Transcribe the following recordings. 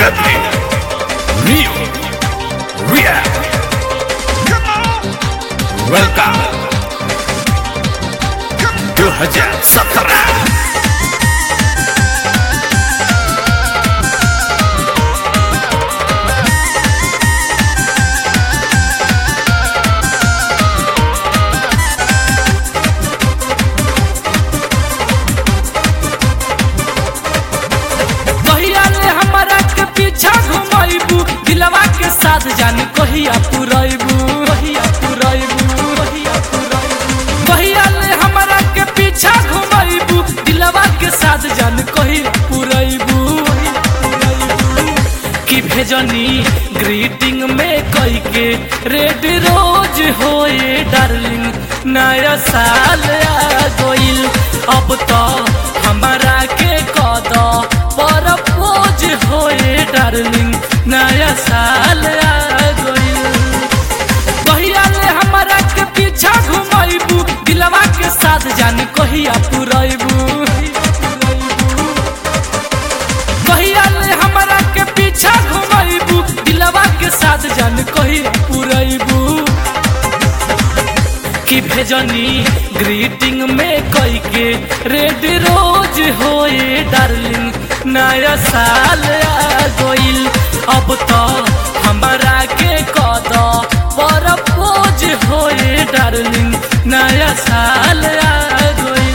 Dublin, Rio, Riyadh. Welcome. 2017 कहिया ले हमरा के पीछा घुमाइबू दिलवा के साथ जानी कहिया पुरैबू कहिया पुरैबू कहिया पुरैबू कहिया ले हमरा के पीछा घुमाइबू दिलवा के साथ जानी कहिया पुरैबू कि भेजनी ग्रीटिंग में कई के रेड रोज होए डार्लिंग नया साल आ गइल अब तो हमारा के कद पर पोज होए डार्लिंग नया साल आ गइल कहिया ले हमारा के पीछा घुमाइबू दिलवा के साथ जानी कहिया पुरैबू कहिया ले हमारा के पीछा घुमाइबू दिलवा के साथ जान कहिया पुरैबू कि भेजनी ग्रीटिंग में कई के रेड रोज होए डार्लिंग नया साल आ गइल अब तो हमारा के कद पर पोज होए डार्लिंग नया साल आ गइल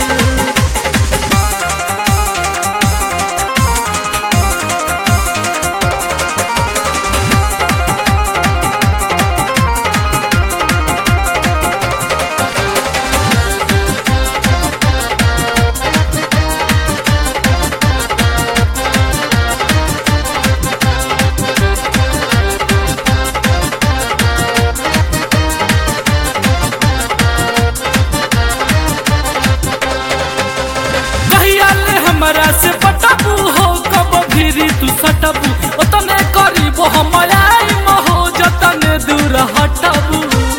कहिया ले हमरा से पटबू हो कब फिरी तू सटबू ओतने करीब हम आई महो जतने दूर हटबू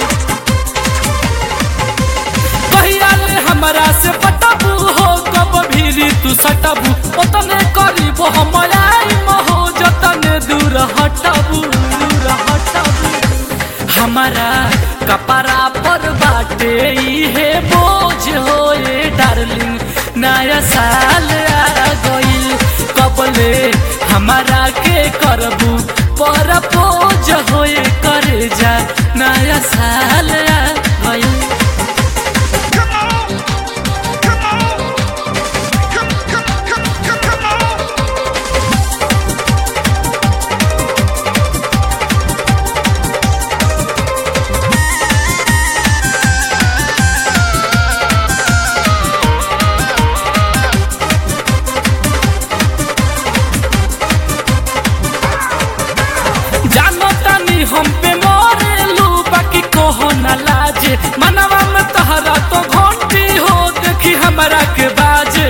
कहिया ले हमरा से पटबू हो कब फिरी तू सटबू ओतने करीब हम आई महो जतने दूर हटबू दूर हटबू हमारा कपड़ा पर बाटे इहे बोझ होए डार्लिंग नया साल आ गइल कबले हमारा के करबू पर बोझ होए करे जा नया साल आ गइल जानो तानी हम पे मोरेलू बाकी कहो न लाजे मनवा में तहरा तो घंटी हो देखी हमरा के बाजे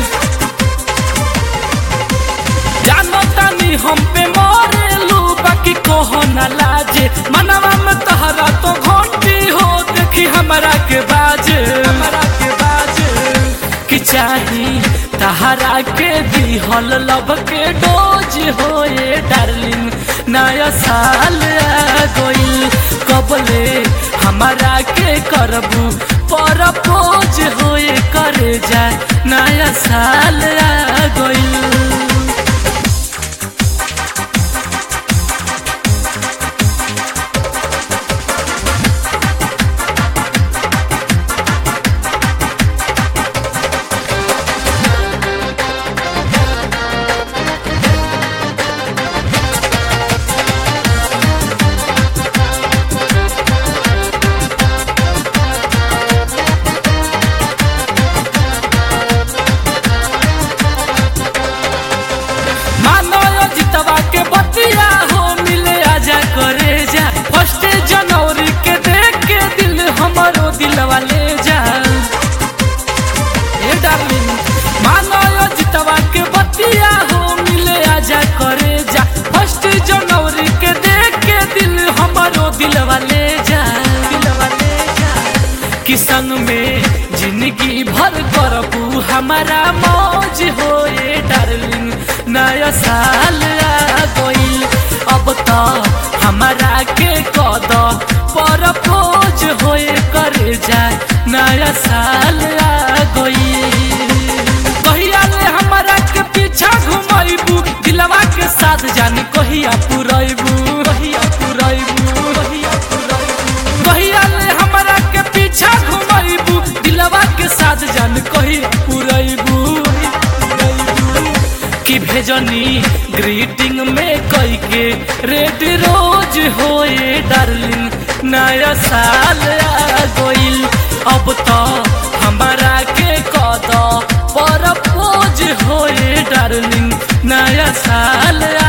जानो तानी हम पे मोरेलू बाकी कहो न लाजे मनवा में तहरा तो घंटी हो देखी हमरा के बाजे हमरा के बाजे कि चाही तहरा के दिहल लब के डोज होए डार्लिंग नया साल आ गइल कबले हमारा के करबू पर पोज होए करे जा नया साल आ गइल मानो यो जितवा के बतिया हो मिले आजा करे जा फर्स्ट जनवरी के देख के दिल हमारो दिलवा ले जा ए डार्लिंग मानो यो जितवा के बतिया हो मिले आजा करे जा फर्स्ट जनवरी के देख के दिल हमारो दिलवा ले जा दिलवा ले जा कि संग में जिंदगी भर करबू हमारा मौज होए डार्लिंग नया साल आ गइल अब तो हमारा के कद पर पोज होए करे जाए नया साल आ गइल कहिया ले हमारा के पीछा घुमाइबू दिलवा के साथ जानी कहिया पुरैबू कहिया पुरैबू कहिया पुरैबू कहिया ले हमारा के पीछा घुमाइबू दिलवा के साथ जान कहिया पुरैबू कि भेजनी ग्रीटिंग में कई के रेड रोज होए डार्लिंग नया साल आ गइल अब तो हमारा के कद पर पोज होए डार्लिंग नया साल आ